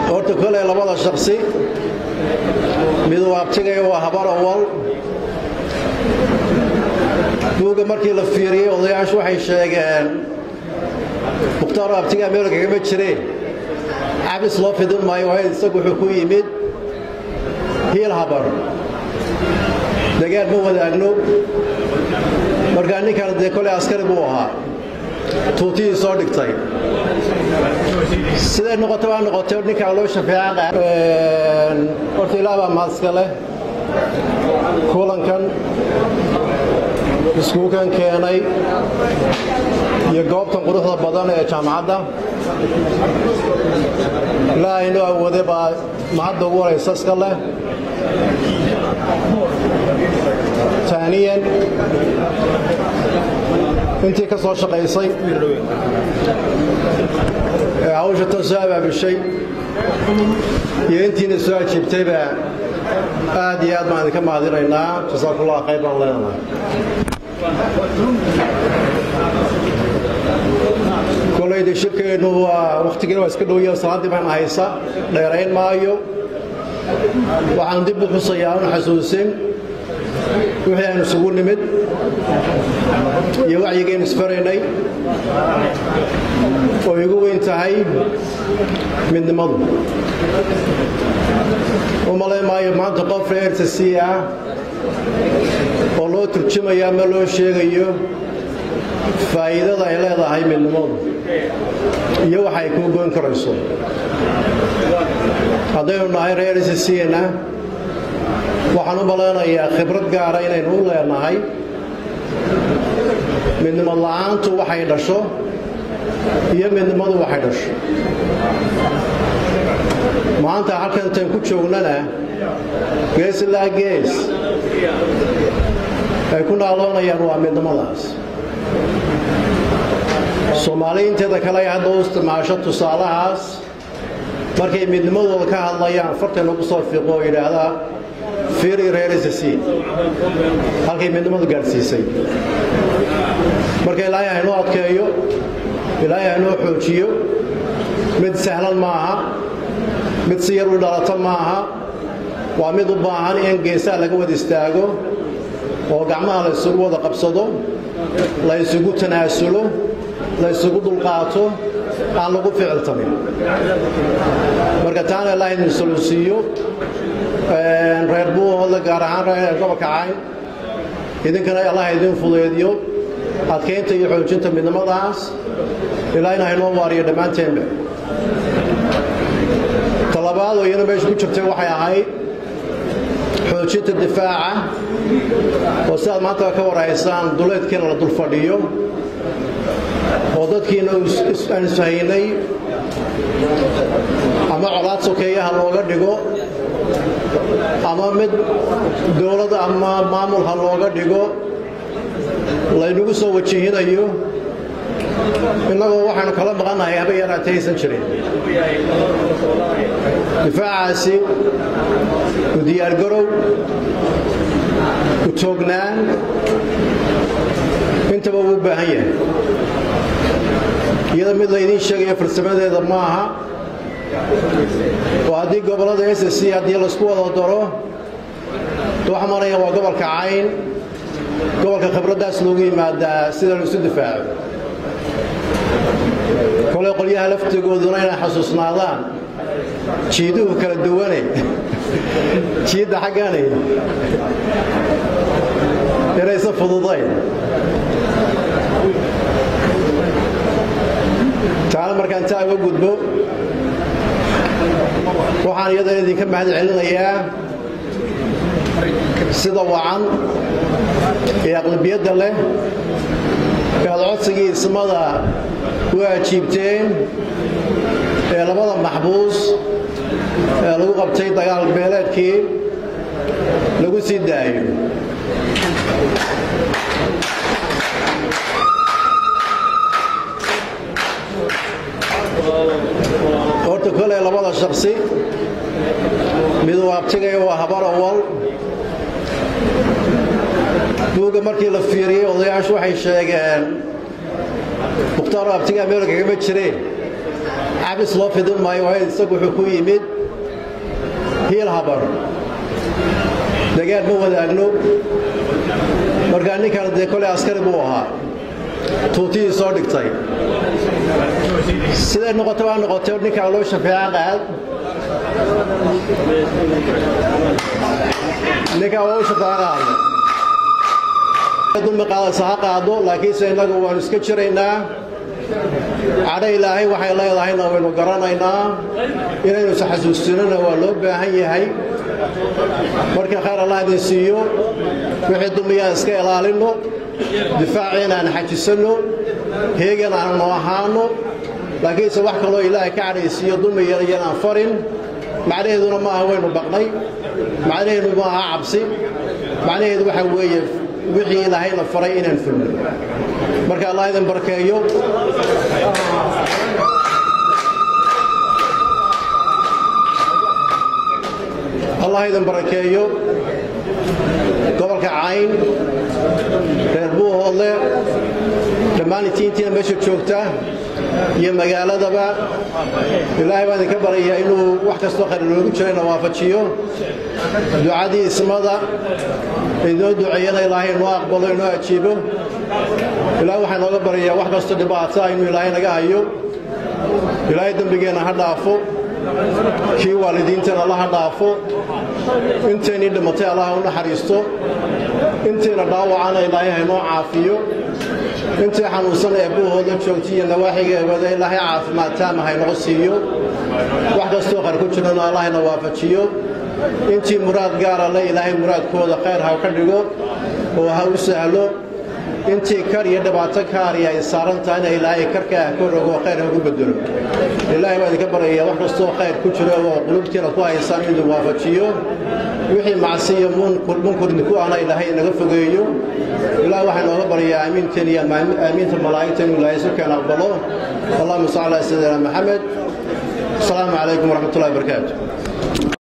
horta koley labada shaksi mid uu abtigaya waa habar awal buugga markii la fiiriyey odayaashu waxay sheegeen mukhtaaro abtigaa meel kagama jireen cabis loo fidin maayo waayo isagu wuxuu ku yimid hiil habar dagaal ma wadaagno markaa ninkan dee koley askari buu ahaa tuutihii soo dhigtay siday noqota baa noqotay ninkaa loo shafeeca horta ilaah baa mahadska leh kulankan iskuukan keenay iyo goobtan quruxda badan ee jaamacadda ilaahayno awoode baa mahadda ugu horaysa iska leh taaniyan intii ka soo shaqaysay ee hawsha tan soo abaabishay iyo intiina soo ajiibtayba aad iyo aad baan idinka mahadinaynaa jasaakullah khayr baan leenahay kolayda shirkeennu waa wakhtigiina waa iska dhowya salaaddii baan haysa dheerayn maayo waxaan dib u xusayaa un xasuusin wixii aynu isugu nimid iyo wacyigaynu isfaraynay oo igu weyn tahay midnimadu u malayn maayo maanta qof reerta sii ah oo loo turjumaya ama loo sheegayo faa'iidada ay leedahay midnimadu iyo waxa ay kuu goyn karayso haddaynu nahay reer sisiina waxaan u malaynayaa khibrad gaara inaynu u leenahay midnimad la'aantu waxay dhasho iyo midnimadu waxay dhasho maanta halkan intayn ku joognana gees ilaa gees ay ku naaloonayaan waa midnimadaas soomaaliyiinteeda kale ay hadda u isticmaasho tusaalahaas markay midnimadooda ka hadlayaan fartaynu ku soo fiiqo oo yidhaahdaa fiiri reerisasi halkay midnimadu gaadhsiisay marka ilaahay haynoo adkeeyo ilaahay haynoo xoojiyo mid sahlan maaha mid si yar u dhalata maaha waa mid u baahan in geesaha laga wada istaago oo gacmaha la ysugu wada qabsado la ysugu tanaasulo la ysugu dulqaato aan lagu ficiltamin marka taana ilaahay idin solusiiyo reer buuhoodla gaar ahaan reer gobolka cayn idinkana allah idin fudeediyo adkaynta iyo xoojinta midnimadaas ilaahayna haynoo waariyo dhammaanteenba talabaad oo iyana meesha ku jirtay waxay ahayd xoojinta difaaca oo sidaad maanta ka warhaysaan duleedkiina la dul fadhiyo oo dadkiina aan isfahaynay ama colaad sokeeyaha looga dhigo ama mid dowlad ama maamul ha looga dhigo laynagu soo wajihinayo innagoo waxaanu kala maqannahay haba yaraatay aysan jirin difaacaasi u diyaargarow u toognaan intaba uu u baahan yahay iyada mid laydiin sheegaya farsamadeeda ma aha oo haddii gobollada s c haddii laysku wada daro waxa maraya waa gobolka cayn gobolka khibraddaas loogu yimaadaa sida la isu difaaco koley qolyaha laftigooduna inay xasuusnaadaan jiiduhu kala duwane jiidda xaggani inaysan fududayn taana markaan taa uga gudbo waxaan iyadana idinka mahad celinayaa sida wacan ee aqlabiyadda leh ee aad codsigii ismada u ajiibteen ee labada maxbuus ee lagu qabtay dagaal beeleedkii lagu sii daayo horta koley labada shaksi mid uu abtigaya waa habar awal buugga markii la fiiriyey odayaashu waxay sheegeen mukhtaaro abtigaa meel kagama jireen cabis loo fidin maayo waayo isagu wuxuu ku yimid hiil habar degaan ma wadaagno markaa ninkan dee koley askari buu ahaa tuutihii soo dhigtay siday noqota waa noqotay ninkaan loo shafeeca qaad ninkaan waa u shafeeca qaadna dulmi qaadaysa ha qaado laakiinse innagu waannu iska jiraynaa cadho ilaahay waxay leedahayna waynu garanaynaa inaynu isxasuustinona waa loo baahan yahay marka khayr allah idin siiyo wixii dulmiyaan iska ilaalinno difaaciina aan xajisanno heegan aannu ahaanno laakiinse wax kaloo ilaahay ka cadhaysiiyo dulmi yarayan aan farin macnaheeduna ma aha waynu baqnay macnaheedu ma aha cabsi macnaheedu waxa weeye wixii ilaahayna faray inaan fulno marka allah idin barkeeyo allah idin barakeeyo gobolka cayn reer buuhoodle dhammaan intiintiina meesha joogta iyo magaaladaba ilaahay baan idinka baryayaa inuu wax kastoo khayr inoogu jirayna waafajiyo ducadii ismada inoo duceeyana ilaahay inoo aqbalo inoo ajiibo ilaahay waxaa inooga baryayaa wax kastoo dhibaata inuu ilaahay naga hayo ilaahay dembigeenna ha dhaafo kii waalidiinteenna alla ha dhaafo inteennii dhimatay allaha u naxariisto intayna dhaawacana ilaahay haynoo caafiyo intii xanuunsan ee buuhooda joogtay iyo nawaaxigeegooda ilaahay caafimaad taama haynoo siiyo wax kastoo qar ku jirana allahayna waafajiyo intii muraad gaara le ilaahay muraadkooda khayr ha ka dhigo oo ha u sahlo intii kar iyo dhibaato kaari ay saaran tahayna ilaahay karkaa ka rogo khayr hagu bedelo ilaahay baa idinka baryayaa wax kastoo khayr ku jiro oo qulubtiina ku haysaan inuu waafajiyo wixii macsiyo munkurni ku ahna ilaahay inaga fogeeyo ilaah waxaa inooga baryayaa aamiinteen iyo aamiinta malaa'igta inuu ilaahay sukeen aqbalo allahuma salli ala sayidina maxamed asalaamu calaykum waraxmat ullahi barakaatu